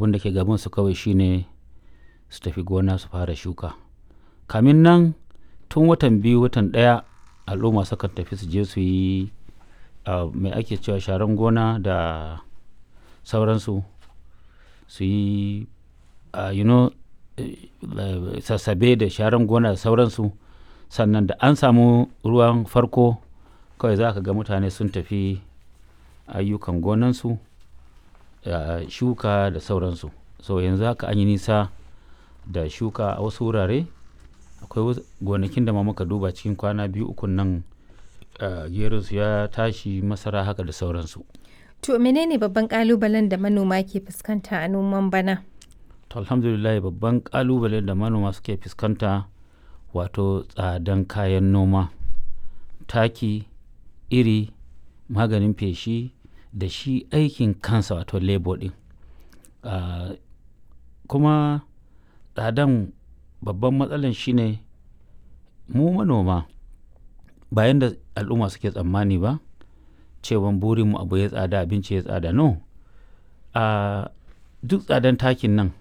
abin da ke gabansu kawai shine su tafi gona su fara shuka kamin nan tun watan biyu watan ɗaya al'umma sukan tafi su je su yi mai ake cewa sharan gona da sauransu su yi you know sassabe da sharan gona da sauransu sannan da an samu ruwan farko kawai za ka ga mutane sun tafi ayyukan gonansu da shuka da sauransu so yanzu haka an yi nisa da shuka a wasu wurare akwai gonakin da ma muka duba cikin kwana biyu ukun nan su ya tashi masara haka da sauransu To menene babban kalubalen da manoma ke fuskanta a noman bana? To alhamdulillah babban kalubalen da manoma suke fuskanta wato tsadan kayan noma taki iri maganin feshi da shi aikin kansa wato labor din uh, kuma tsadan babban matsalan shine mu manoma bayan da al'umma suke tsammani ba cewan burinmu abu ya tsada abinci ya tsada no a duk tsadan takin nan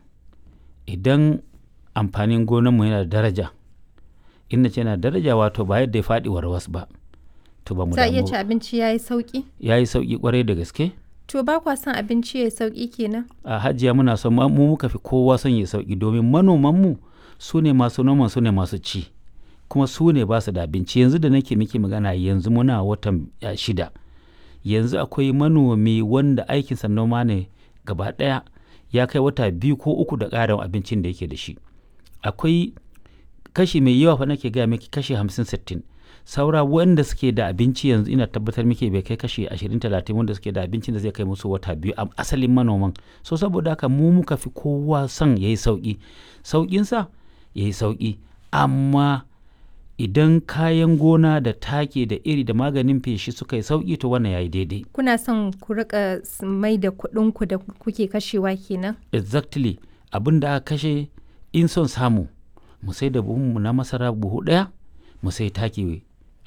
idan amfanin gonanmu yana da daraja in ce yana daraja wato ba yadda ya faɗi warwas ba to ba mu Za iya ci abinci ya yi sauƙi? ya yi sauƙi kwarai da gaske To ba kwa son abinci ya yi sauƙi kenan? a hajiya muna son mu muka fi kowa son ya sauƙi domin manomanmu su ne masu noman su ne masu ci kuma su ne ba su da abinci yanzu da nake miki magana yanzu muna watan shida yanzu akwai manomi wanda aikinsa noma ne gaba ɗaya ya kai wata biyu ko uku da ƙarin abincin da yake da shi akwai kashi mai yawa fa nake gaya miki kashi hamsin sittin saura wanda suke da abinci yanzu ina tabbatar miki bai kai kashi ashirin talatin wanda suke da abincin da zai kai musu wata biyu a asalin manoman so saboda haka mu muka fi kowa son ya yi sauƙi sauƙinsa ya yi sauƙi amma idan kayan gona da take da iri da maganin feshi suka yi sauƙi to wannan yayi daidai Kuna son ku rika mai da kuɗinku da kuke kashewa kenan? exactly abin da aka kashe in son samu mu sai da buhunmu na masara buhu ɗaya mu sai taki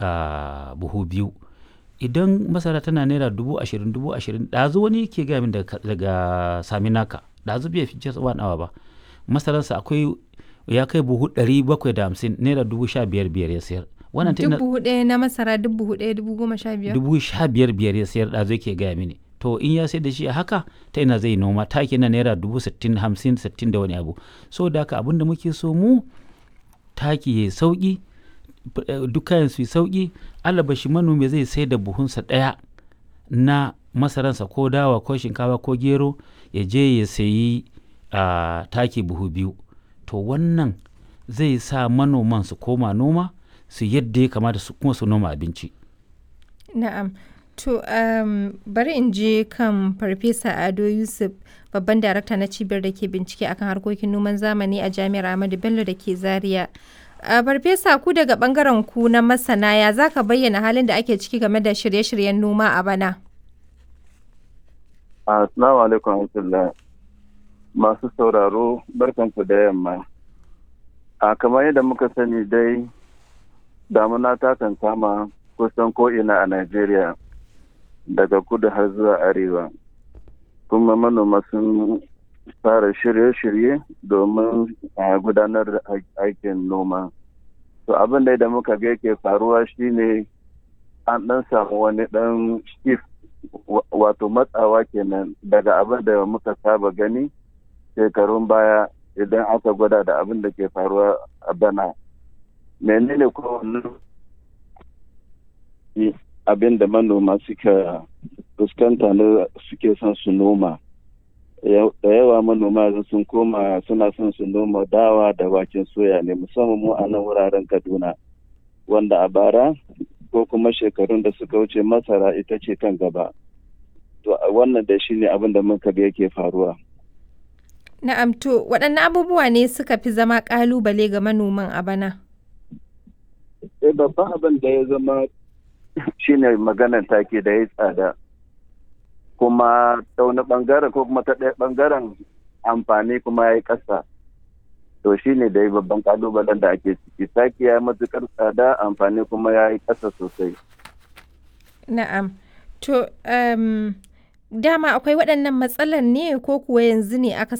a buhu biyu idan masara tana naira dubu ashirin dubu ashirin ɗazu wani ke gaya min daga saminaka ɗazu bai fi just one hour ba masararsa akwai ya kai buhu ɗari bakwai da hamsin naira dubu sha biyar biyar ya sayar wannan Duk buhu ɗaya na masara duk buhu ɗaya dubu goma sha biyar? dubu sha biyar biyar ya sayar ɗazu yake gaya mini to in ya sai da shi a haka ta ina zai noma taki na naira dubu sittin hamsin sittin da wani abu so da haka abin da muke so mu taki ya sauki duk kayan su yi sauki alabashi manomi zai sai da buhunsa ɗaya na masaransa ko dawa ko shinkafa ko gero ya je ya sayi a taki buhu biyu to wannan zai sa manoman su koma noma su yadda ya kamata su kuma su noma abinci Na'am. To um, bari in je kan Farfesa Ado Yusuf babban darakta na cibiyar da ke bincike akan harkokin noman zamani a Jami'ar Ahmadu Bello da ke Zaria. A Farfesa ku daga bangaren ku na masana ya za ka bayyana halin da ake ciki game da shirye-shiryen noma a bana? Assalamu alaikum warahmatullah. Masu sauraro barkanku da yamma. A kamar yadda muka sani dai damuna ta kan kama kusan ko'ina a Najeriya daga kudu har zuwa arewa. Kuma manoma sun fara shirye-shirye domin a gudanar da aikin noma. To abin da muka ga yake faruwa shine an ɗan samu wani ɗan shift wato matsawa kenan daga abin da muka saba gani shekarun baya idan aka gwada da abin da ke faruwa a bana. Menene kowanne abin da manoma suka fuskanta na suke son su noma da yawa manoma sun koma suna son su noma dawa da waken soya ne musamman mu a nan wuraren kaduna wanda a bara ko kuma shekarun da suka wuce masara ita ce kan gaba to wannan da shi ne abin da muka ga yake faruwa Na'am to waɗanne abubuwa ne suka fi zama ƙalubale ga manoman a bana? Eh babban abin da ya zama shine maganar take da ya tsada kuma ta wani bangaren ko kuma ta ɗaya bangaren amfani kuma ya yi ƙasa to shine da ya babban kalubalen da ake ciki take ya yi matuƙar tsada amfani kuma ya yi ƙasa sosai Na'am to um, dama akwai waɗannan matsalar ne ko kuwa yanzu ne aka